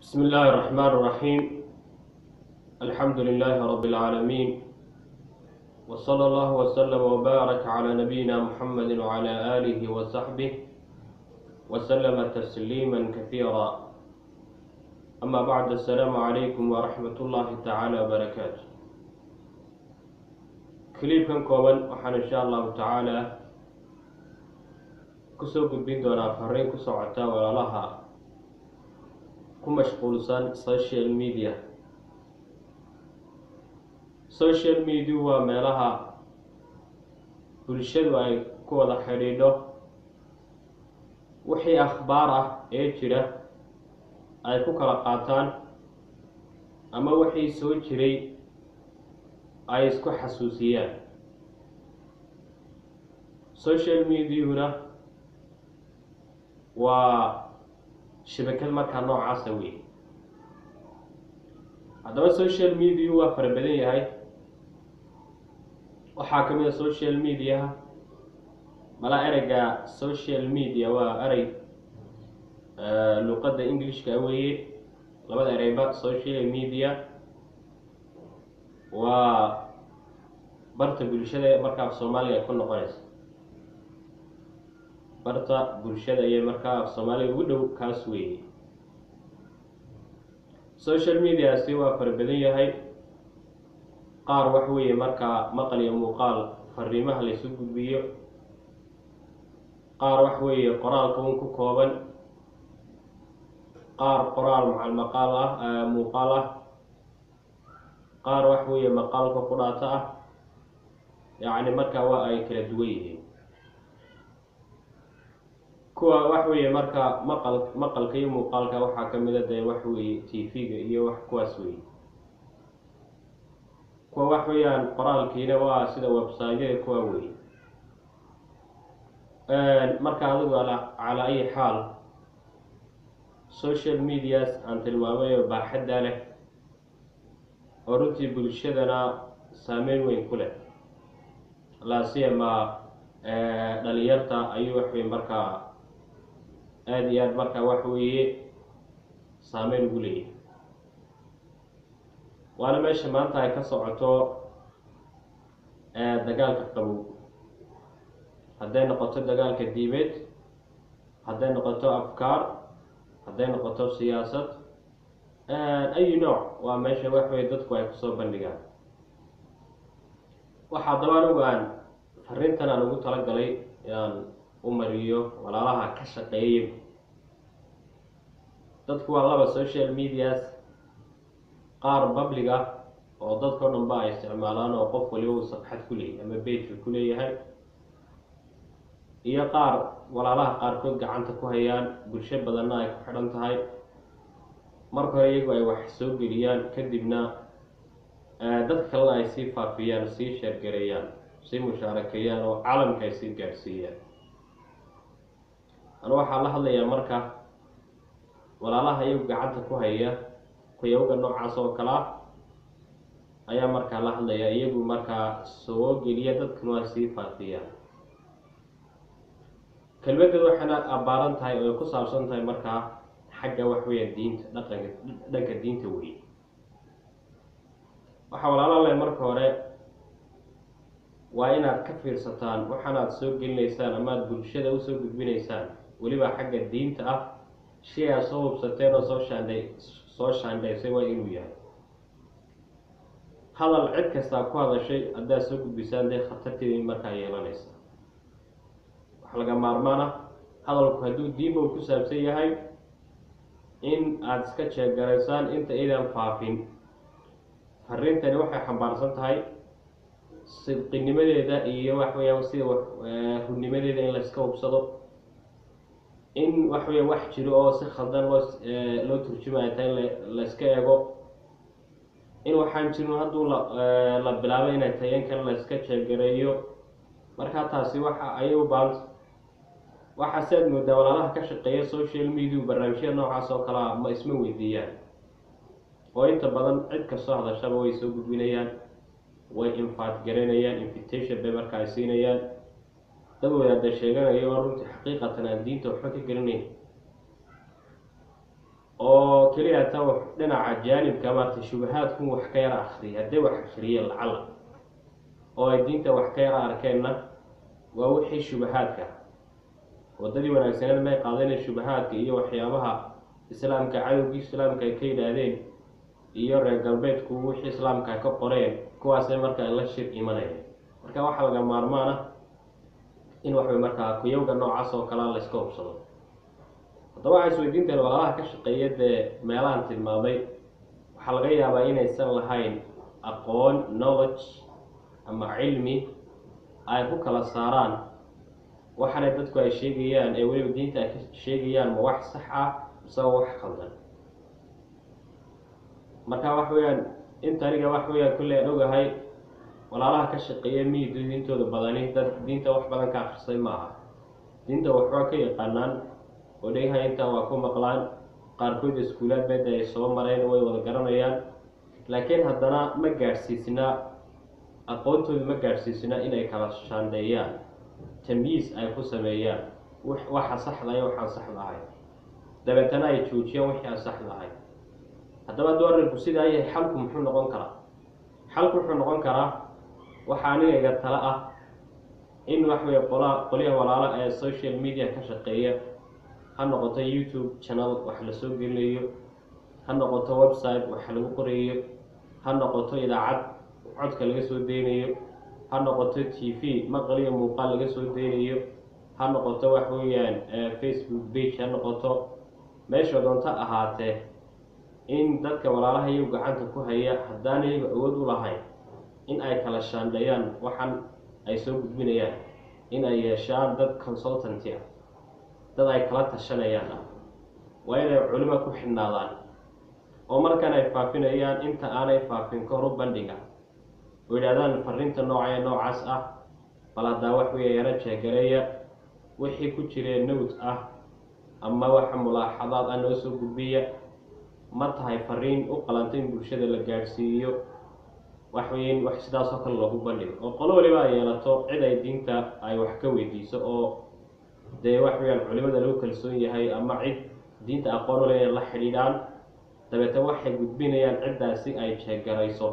بسم الله الرحمن الرحيم الحمد لله رب العالمين وصلى الله وسلم وبارك على نبينا محمد وعلى آله وصحبه وسلم تسليما كثيرا أما بعد السلام عليكم ورحمة الله تعالى وبركاته كليبكم كوban waxaan insha allahu tacaala kusoo gudbin doonaa fariin ku socota walaalaha ku mashquulsan social media social media waa meelaha bulshadu ay ku wada xidhiidho wixii akhbaar ah ee jira ay ku kala qaataan ama wixii soo jiray ay isku xasuusiyaan social mediahuna waa shabakad markaa noocaasa wey haddaba social media waa fara badan yahay waxaa ka mid a social mediaha mala ereyga social media waa erey luqadda englishka weeye labada ereyba social media waa barta bulshada markaa af soomaaliga ay ku noqonaysa barta bulshada iyo markaa af soomaaliga ugu dhow kaas weeye social mediasi waa fara badan yahay qaar wax weeye markaa maqal iyo muuqaal fariimaha laysu gudbiyo qaar wax weeye qoraalka un ku kooban qaar qoraal macal maqaal ah muuqaal ah qaar wax weeye maqaalka ku dhaato ah yacni markaa waa ay kala duwan yihiin kuwa wax weeye markaa maqal maqalka iyo muuqaalka waxaa ka mid a dee wax weeye t v-ga iyo wax kuwaas weeye kuwa wax weeyaan qoraalkiina waa sida website-yada kuwa weeye marka adigu calaa ayi xaal social medias aan tilmaamayo baaxadda leh oo runtii bulshadana saameyn weyn ku leh laasiyama dhalinyarta ayuu waxwey markaa aada iyo aad markaa wax weeye saameyn ugu leeyahay waana meesha maanta ay ka socoto dagaalka qabow hadday noqoto dagaalka diimeed hadday noqoto afkaar hadday noqoto siyaasad ayi nooc waa meesha wax weye dadku ay kusoo bandhigaan waxaa daba anigu aan fariintan aan ugu talagalay inaan u mariyo walaalaha ka shaqeeyay dadku waa laba social medias qaar public ah oo dadka o dhan ba ay isticmaalaan oo qof waliba uu sabxad ku leeyahay ama bejka ku leeyahay iyo qaar walaalaha qaarkood gacanta ku hayaan bulsho badanna ay ku xidhan tahay marka hore iyagu ay wax soo geliyaan kadibna dadka kalena ay sii faafiyaan sii sheergareeyaan sii mushaarakeeyaan oo caalamka ay sii gaadhsiiyaan anu waxaa la hadlayaa marka walaalaha iyagu gacanta ku haya kuyawga noocaas oo kale ah ayaa markaa la hadlayaa iyagu markaa soo geliya dadkana ay sii faafiyaan kelmadeed waxayna abbaaran tahay oo ay ku saabsan tahay markaa xagga wax weeyaan diinta dhaqanka dhanka diinta weye waxaa walaala leh marka hore waa inaad ka fiirsataan waxaanaad soo gelinaysaan ama aad bulshada usoo gudbinaysaan weliba xagga diinta ah shay aad soo hubsateen oo soo shaandhay soo shaandhaysay waa inuu yahay hadal cid kastaa ku hadashay haddaad soo gudbisaan dee khatarteeda markaa yeelanaysa wax laga maarmaan ah hadalku hadduu diinba uu ku saabsan yahay in aada iska jeegaraysaan inta aydan faafin fariintani waxay xambaarsan tahay sidqinimadeeda iyo wax weeyaan sida runnimadeeda in layska hubsado in wax weeyaan wax jiro oo si khaldan loo loo turjumayo ta in layska eego in waxaan jirin hadduu la la bilaabay inay tahay in kale layska jeegareeyo markaa taasi waxa ayay u baahanta waxaa si aad moodaa walaalaha ka shaqeeya social media barnaamijyada noocaas oo kalea ma isma weydiiyaan oo inta badan cid kastoo hadashaba way soo gudbinayaan way infaat garanayaan invitation bay marka ay siinayaan dad wadaada sheeganayo oo runtii xaqiiqatan aan diinta waxba ka gelinayn oo keliya ta dhinaca jaanibka maarata shubahaadkun wax ka yara akriya hadday wax akriyeen lacala oo ay diinta wax ka yara arkeenna waa wixii shubahaadka waddadii wanaagsaneed may qaadeen shubahaadka iyo waxyaabaha islaamka cadowgii islaamka ay ka yidhaahdeen iyo reer galbeedku wixii islaamka ka qoreen kuwaasay markaa la shir imanayeen marka waxaa laga maarmaan ah in waxway markaa kuyowga noocaas oo kalea layska hubsado haddaba waxay isweydiinteen walaalaha ka shaqeeya dee meelahan tilmaamay waxaa laga yaabaa inaysan lahayn aqoon knowledge ama cilmi ay ku kala saaraan waxaanay dadku ay sheegayaan ee weliba diinta ay ka sheegayaan ma wax sax ah mise wax khaldan marka wax weeyaan inta aniga wax weeyaan kulley aan ogahay walaalaha ka shaqeeya miyidu diintooda badani dad diinta wax badan ka akrisay maaha diinta waxbaa ka yaqaanaan oo dhegaha intaa waa ku maqlaan qaarkood iskuulaad beeda ay soo mareen way wada garanayaan laakiin haddana ma gaadhsiisnaa aqoontooda ma gaadhsiisnaa inay kala shaandheeyaan tamyiis ay ku sameeyaan waxa saxda iyo waxaan saxda ahay dabeetana ay joojiyaan wixii aan saxda ahay haddaba hadduu arrinku sidaa yahay xalku muxuu noqon karaa xalku wuxuu noqon karaa waxaa aniga iga tala ah in waxwey qola qolyaha walaalo ee social media ka shaqeeya ha noqoto youtube channel wax la soo gelinayo ha noqoto website wax lagu qorayo ha noqoto idaacad codka laga soo deynayo ha noqoto t v maqal iyo muuqaal laga soo deynayo ha noqoto wax weeyaan facebook page ha noqoto meesha doonto ahaatee in dadka walaalaha iyagu gacanta ku haya haddaan iyagu awood u lahayn in ay kala shaandheeyaan waxan ay soo gudbinayaan in ay yeeshaan dad consultanty ah dad ay kala tashanayaan ah waa inay culimo ku xidhnaadaan oo markan ay faafinayaan inta aanay faafin ka hor u bandhiga oo yidhahdaan fariinta nooca ee noocaas ah bal haddaa wax weeya yaro jeegareeya wixii ku jiree nowt ah ama waxa mulaaxadaad ah noo soo gudbiya ma tahay fariin u qalanta in bulshada la gaadhsiiyo waxweyn wax sidaasoo kale loogu bandhigo oo qolo waliba ay yeelato cid ay diinta ay wax ka weydiiso oo dee wax weyaan culimada lagu kalsoon yahay ama cid diinta aqoon ule inay la xidhiidhaan dabeetana waxay gudbinayaan ciddaasi ay jeegarayso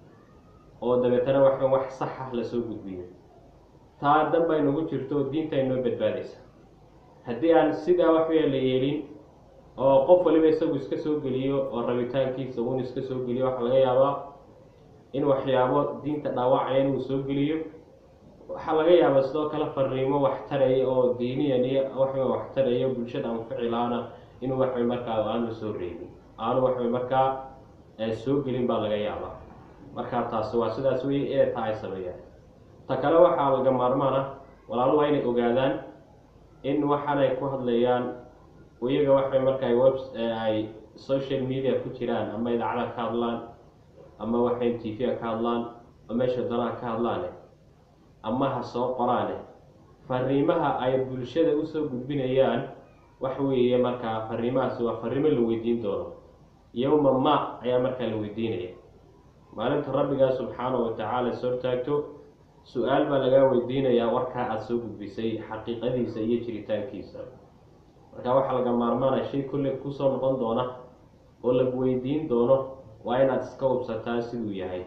oo dabeetana wax wax sax ah lasoo gudbiyo taa dan bay nagu jirto diinta ay noo badbaadaysa haddii aan sidaa wax weya la yeelin oo qof waliba isagu iska soo geliyo oo rabitaankiisa uun iska soo geliyo waxaa laga yaabaa in waxyaabo diinta dhaawacaya inuu soo geliyo waxaa laga yaabaa sidoo kale fariimo wax taraya oo diiniyan iyo waxway wax taraya bulshada anficilaana inuu waxway markaa aanu soo reebin aanu waxway markaa soo gelin baa laga yaabaa markaa taasi waa sidaas wey ee taa ay sameeyaan ta kale waxaa laga maarmaan ah walaalo waa inay ogaadaan in waxaan ay ku hadlayaan iyaga waxay markaa web ay social media ku jiraan ama idaacada ka hadlaan ama waxay t v-a ka hadlaan oo meesha danaha ka hadlaane ama ha soo qoraane fariimaha ay bulshada usoo gudbinayaan wax weeye markaa fariimahaasi waa fariimo la weydiin doono yowma ma ayaa markaa la weydiinaya maalinta rabbigaa subxaanahu watacaala soo taagto su-aal baa lagaa weydiinayaa warkaa aada soo gudbisay xaqiiqadiisa iyo jiritaankiisa marka waxaa laga maarmaanaya shay kulle kusoo noqon doona oo lagu weydiin doono waa inaad iska hubsataa siduu yahay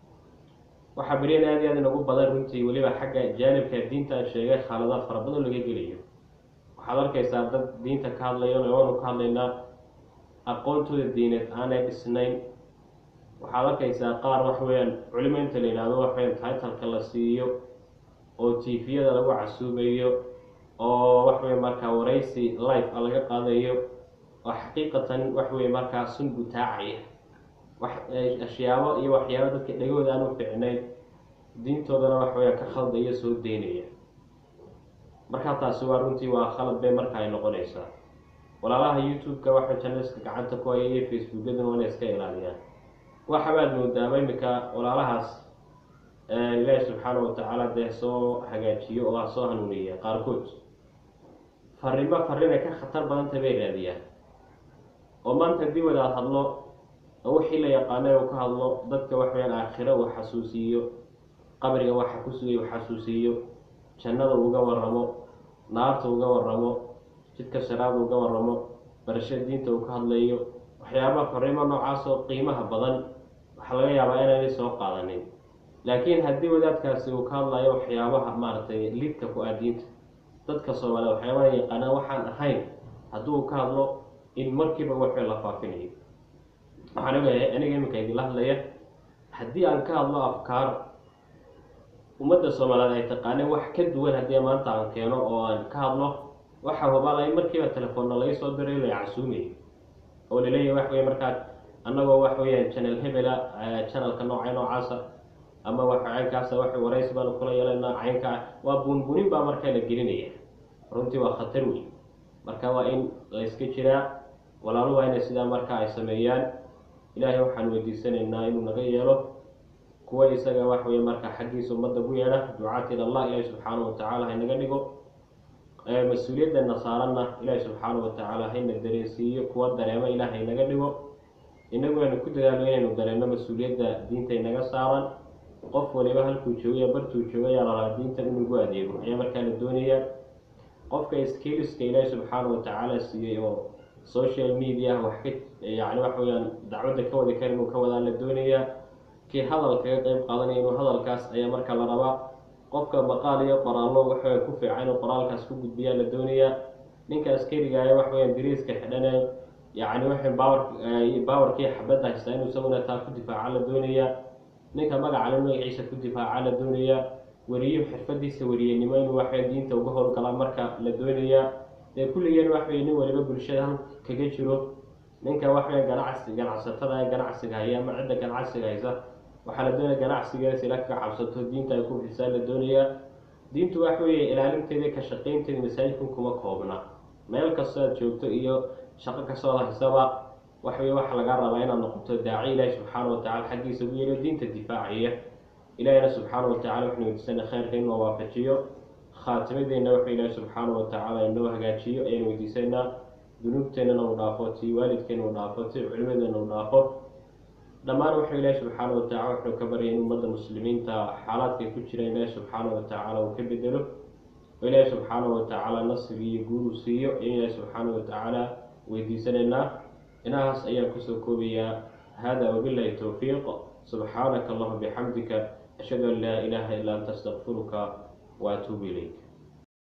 waxaa beryan aada iyo aad inagu badan runtii weliba xagga jaanibka diintaan sheegay khaladaad fara badan laga gelayo waxaad arkaysaa dad diinta ka hadlayo waanu ka hadlaynaa aqoontooda diineed aanay dhisnayn waxaad arkaysaa qaar wax weeyaan culimo inta la yidhaahdo waxweyaan taitalka la siiyo oo tifiyada lagu casuubayo oo waxwey markaa waraysi life a laga qaadayo oo xaqiiqatan waxwey markaa sun butaacaya wax ashyaabo iyo waxyaabo dadka dhegooda aan u ficnayn diintoodana waxweya ka khaldaya soo deynaya markaa taasi waa runtii waa khalad bay marka ay noqonaysaa walaalaha youtube-ka waxa janalska gacanta ku haya iyo facebookyaduna waa inay iska ilaaliyaan waxabaad moodaaba iminka walaalahaas ilaahi subxaanahu watacaala dee soo hagaajiyo oo ha soo hanuuniya qaarkood farimo farrin ay ka khatar badanta bay raadiyaan oo maanta haddii wadaad hadlo oo wixii la yaqaanay uu ka hadlo dadka waxweyaan aakhiro uu xasuusiiyo qabriga waxa ku sugay uu xasuusiiyo jannada uga waramo naarta uga waramo jidka sharaada uga waramo barashada diinta uu ka hadlayo waxyaabaha fariimo noocaas oo qiimaha badan waxaa laga yaabaa inaanay soo qaadanin laakiin haddii wadaadkaasi uu ka hadlayo waxyaabaha maaragtay lidka ku ah diinta dadka soomaaliyed waxyaabaha yaqaanaan waxaan ahayn hadduu ka hadlo in markiiba waxay la faafinayo waxaan ogahay aniga iminka idinla hadlaya haddii aan ka hadlo afkaar ummadda soomaaliyeed ay taqaaneen wax ka duwan haddii maanta aan keeno oo aan ka hadlo waxa hubaalay markiiba telefoonna laga soo diray la casuumay oo laleeyahay wax weeye markaad annagoo wax weeyaan channel hebela channelka nooca noocaasa ama wax caynkaasa wax waraysi baanu kula yeelanaa caynkaa waa buunbuunin baa markaa la gelinaya runtii waa khatar wey marka waa in la iska jiraa walaalu waa inay sidaa markaa ay sameeyaan ilaahay waxaan weydiisanaynaa inuu naga yeelo kuwa isaga wax weeye markaa xaggiisa ummadda ku yeedha ducaat ilallah ilaahi subxaanahu watacaala haynaga dhigo mas-uuliyadana saaranna ilaahi subxaanahu watacaala hayna dareensiiyo kuwa dareemo ilaah haynaga dhigo inagu aynu ku dadaalno inaynu dareenno mas-uuliyadda diinta inaga saaran qof waliba halkuu joogaya bartuu joogayaa lalaa diintan inugu adeego ayaa markaa la doonaya qofka skiliska ilaahi subxaanahu watacaala siiyey oo social media wax ka yani wax weyaan dacwadda ka wadi kara inuu ka wadaa la doonayaa kii hadal kaga qeyb qaadanaya inuu hadalkaas ayaa marka la rabaa qofka maqaal iyo qoraallo waxawey ku fiican inuu qoraalkaas ku gudbiyaa la doonayaa ninka askarigaaya wax weyaan dariiska xidhane yacni waxay baawar baawarkii xabadda haystaa inuu isaguna taa ku difaaca la doonayaa ninka magacale magaciisa ku difaaca la doonayaa weriyo xirfadiisa weriyenimo inuu waxwey diinta uga howlgalaa marka la doonayaa dee kulligeen waxwey nin waliba bulshada hal kaga jiro ninka waxwey ganacsi ganacsatada ee ganacsiga haya ama cidda ganacsiga haysa waxaa la doonaya ganacsigees ila kaga cabsato diinta ay ku fisaa la doonayaa diintu wax weeye ilaalinteeda ka shaqaynteeda masaajidkan kuma koobna meel kastoo aad joogto iyo shaqo kastoo ad haysaba waxweye waxa laga rabaa inaad noqoto daaci ilaahi subxaana watacala xaggiisa ugu yeelo diinta difaacaya ilaahina subxaana watacala waxanu weydiisana kheyrka inuu waafajiyo khaatimadeenna waxa ilaahi subxaana watacaala inoo hagaajiyo ayaan weydiisanaa dunuubteennana uu dhaafo tii waalidkeena uu dhaafo tii culimadeena uu dhaafo dhammaan wuxuu ilaahi subxaana watacala wuxuu ka baryay in ummadda muslimiinta xaalaadkay ku jiraan ilaahi subxaana watacaala uu ka bedelo oo ilaahi subxaana watacaala nasri iyo guur uu siiyo in ilaahi subxaana watacaala weydiisanaynaa inahaas ayaan kusoo koobayaa hada wabilahi towfiiq subxaanaka allahuma bixamdika ashhadu an laa ilaaha illa anta astaqfiruka waatuubu ilayk